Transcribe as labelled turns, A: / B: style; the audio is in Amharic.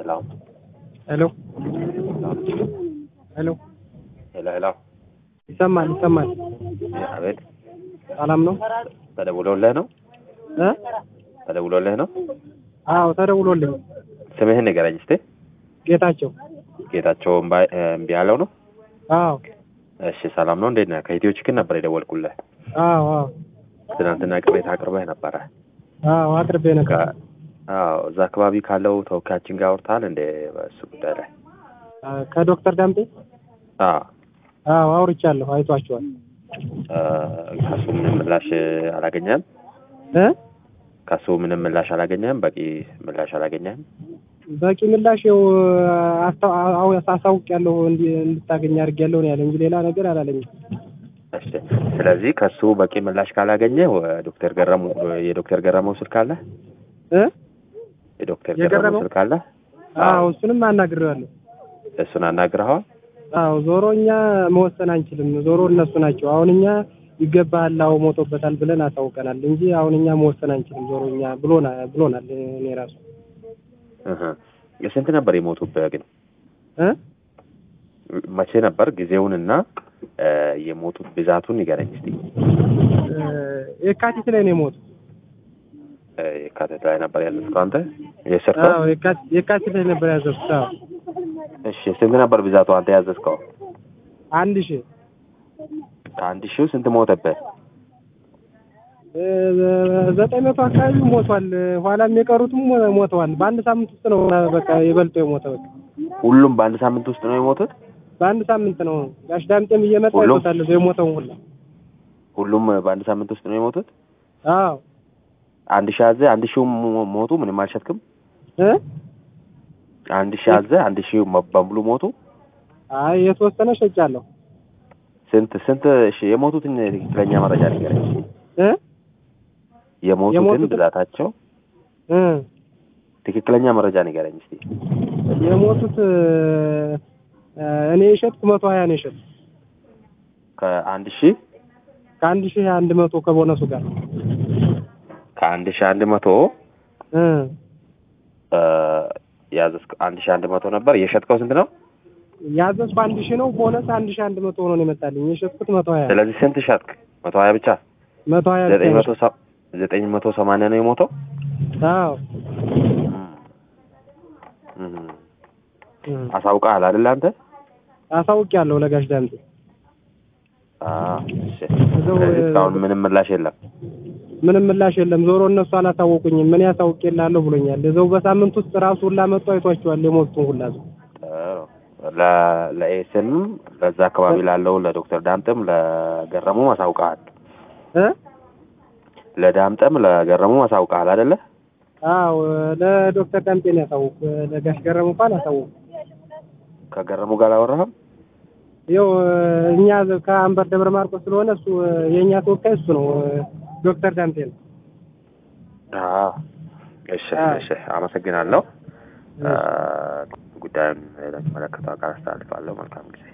A: ሄሎ
B: ሄሎ ሄሎ
A: ሄሎ ሄሎ
B: ይሰማል ይሰማል።
A: አቤት
B: ሰላም ነው
A: ተደውሎልህ ነው
B: እ
A: ተደውሎልህ ነው
B: አዎ ተደውሎልኝ።
A: ስምህን ንገረኝ እስቲ
B: ጌታቸው
A: ጌታቸው እምባ- እምቢ ያለው ነው
B: አዎ
A: እሺ ሰላም ነው እንዴት ነህ ከኢትዮ ችክን ነበር የደወልኩልህ
B: አዎ አዎ
A: ትናንትና ቅሬታ አቅርበህ ነበረ
B: አዎ አቅርቤ ነበር።
A: ከ- አዎ እዛ አካባቢ ካለው ተወካያችን ጋር አውርተሃል እንደ በእሱ ጉዳይ ላይ
B: አ፣ ከዶክተር ዳምጤ
A: አዎ
B: አዎ አውርቻለሁ። አይቷቸዋል
A: እ፣ ከሱ ምንም ምላሽ አላገኘህም
B: እ
A: ከሱ ምንም ምላሽ አላገኘህም በቂ ምላሽ አላገኘህም
B: በቂ ምላሽ ያው አስታ- አው አሳውቅ ያለሁ እንድታገኝ አድርጌያለሁ ነው ያለ እንጂ ሌላ ነገር አላለኝም።
A: እሺ ስለዚህ ከሱ በቂ ምላሽ ካላገኘ ዶክተር ገረሙ የዶክተር ገረመው ስልክ አለ
B: እ
A: የዶክተር
B: የገረመው?
A: ገረመው ስልክ አለ
B: አዎ እሱንም አናግሬዋለሁ።
A: እሱን አናግረኸዋል
B: አዎ ዞሮ እኛ መወሰን አንችልም። ዞሮ እነሱ ናቸው። አሁን እኛ ይገባሃል፣ አዎ ሞቶበታል ብለን አሳውቀናል እንጂ አሁን እኛ መወሰን አንችልም። ዞሮ እኛ ብሎና ብሎናል። እኔ ራሱ
A: እህ የስንት ነበር የሞቱብህ ግን
B: እ
A: መቼ ነበር ጊዜውንና እ፣ የሞቱት ብዛቱን ንገረኝ እስቲ
B: እ፣ የካቲት ላይ ነው የሞቱ።
A: እ፣ የካቲት ላይ ነበር ያዘዝከው አንተ የሰርተው
B: አዎ የካቲት የካቲት ላይ ነበር ያዘዝኩት። አዎ
A: እሺ ስንት ነበር ብዛቱ አንተ ያዘዝከው
B: አንድ ሺህ
A: ከአንድ ሺው ስንት ሞተብህ
B: እ፣ ዘጠኝ መቶ አካባቢ ሞቷል። ኋላም የቀሩትም ሞ- ሞተዋል። በአንድ ሳምንት ውስጥ ነው በቃ የበልጦ የሞተ በቃ
A: ሁሉም በአንድ ሳምንት ውስጥ ነው የሞቱት
B: በአንድ ሳምንት ነው። ጋሽ ዳምጤም እየመጣ
A: ሁሉም?
B: ይሞታል የሞተውን ሁላ።
A: ሁሉም በአንድ ሳምንት ውስጥ ነው የሞቱት
B: አዎ
A: አንድ ሺህ አዘ አንድ ሺው ሞ- ሞቱ ምንም አልሸጥክም
B: እ
A: አንድ ሺህ አዘ አንድ ሺው መ- በሙሉ ሞቱ
B: አይ የተወሰነ ሸጫለሁ።
A: ስንት ስንት እሺ የሞቱትን ትክክለኛ መረጃ ንገረኝ
B: እ
A: የሞቱትን
B: የሞቱትን?
A: ብዛታቸው
B: እ
A: ትክክለኛ መረጃ ንገረኝ እስቲ
B: የሞቱት እ፣ እኔ የሸጥኩ መቶ ሀያ ነው የሸጥኩ
A: ከአንድ ሺህ
B: ከአንድ ሺህ አንድ መቶ ከቦነሱ ጋር
A: ከአንድ ሺህ አንድ መቶ
B: እ
A: እ፣ ያዘዝከው አንድ ሺህ አንድ መቶ ነበር የሸጥከው ስንት ነው
B: ያዘዝኩ አንድ ሺህ ነው። ቦነስ አንድ ሺህ አንድ መቶ ሆኖ ነው የመጣልኝ። የሸጥኩት መቶ ሀያ
A: ስለዚህ ስንት ሸጥክ መቶ ሀያ ብቻ
B: መቶ ሀያ ብቻ
A: ዘጠኝ
B: ነው
A: መቶ ሰ- ዘጠኝ መቶ ሰማንያ ነው የሞተው
B: የሸጥኩት። አዎ
A: እም።
B: እ።
A: አሳውቀሃል አይደል አንተ
B: አሳውቄያለሁ ለጋሽ ዳምጤ።
A: አዎ እሺ
B: እዛው፣
A: ስለዚህ እስካሁን ምንም ምላሽ የለም
B: ምንም ምላሽ የለም። ዞሮ እነሱ አላሳወቁኝም። ምን ያሳውቄልሃለሁ ብሎኛል። እዛው በሳምንት ውስጥ ራሱ ሁላ መጥቶ አይቷቸዋል የሞቱን ሁላ እዛው።
A: ጥሩ ለ- ለኤስም በዛ አካባቢ ላለው ለዶክተር ዳምጥም ለገረሙም አሳውቀሃል
B: እ
A: ለዳምጠም ለገረሙም አሳውቀሃል አይደለ
B: አዎ ለዶክተር ዳምጤ ነው ያሳወቁ። ለጋሽ ገረሙ እንኳን አሳወቁ።
A: ከገረሙ ጋር አላወራህም
B: ይኸው እኛ ከአንበር ደብረ ማርቆስ ስለሆነ እሱ የእኛ ተወካይ እሱ ነው ዶክተር ዳምጤ ነው።
A: አዎ እሺ
B: አዎ።
A: እሺ አመሰግናለሁ ጉዳዩን ለሚመለከተው አካል አስተላልፋለሁ መልካም ጊዜ